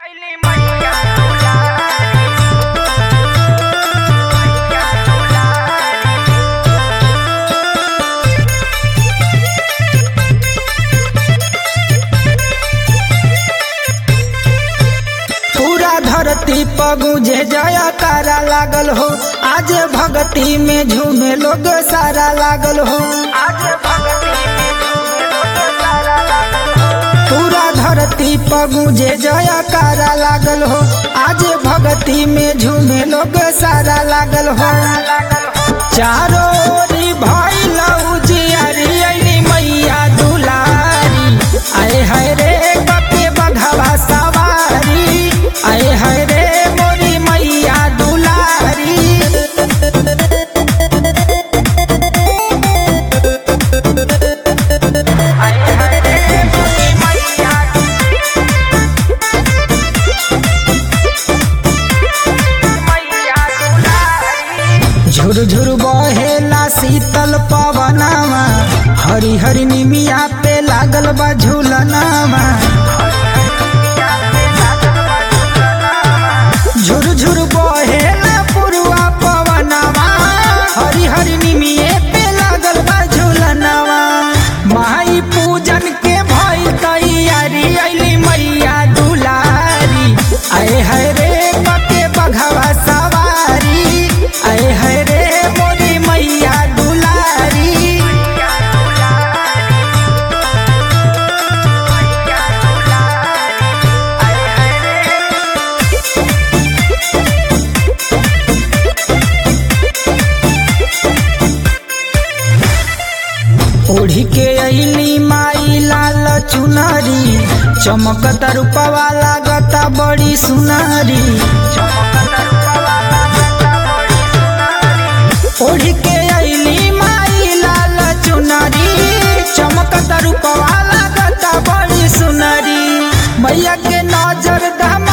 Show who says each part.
Speaker 1: धरती पगुजे जया तारा लागल हो आज भक्ति में झूमे लोग सारा लागल हो आज भक्ति में झूमे लोग सारा लागल हो पूरा धरती पगुजे जया तारा लागल हो आज भक्ति में झूमे लोग सारा लागल हो चारों ओरी भइल उजियारी अइली मैया दुलारी आए हाय रे कते बघवा सवारी आए हाय रे मोरी मैया दुलारी आए हाय रे मोरी मैया मैया दुलारी झुर झुर बहेला शीतल पवनवा हरी हरी निमिया पे लागल बा झूलनवा झुर झुर बहेला पुरवा पवनवा हरी हरी निमिये पे लागल बा झूलनवा माई पूजन के भई तैयारी अइली मैया दुलारी आए हाय रे कते बघवा सवारी आए हाय रे मोरी मैया दुलारी ओढ़ी के अइली माई लाल चुनरी चमकत रूपवा लागता बड़ी सुनरी ओढ़ी के अइली माई लाल चुनरी चमकत रूपवा लागता बड़ी सुनरी मैया के नजर दम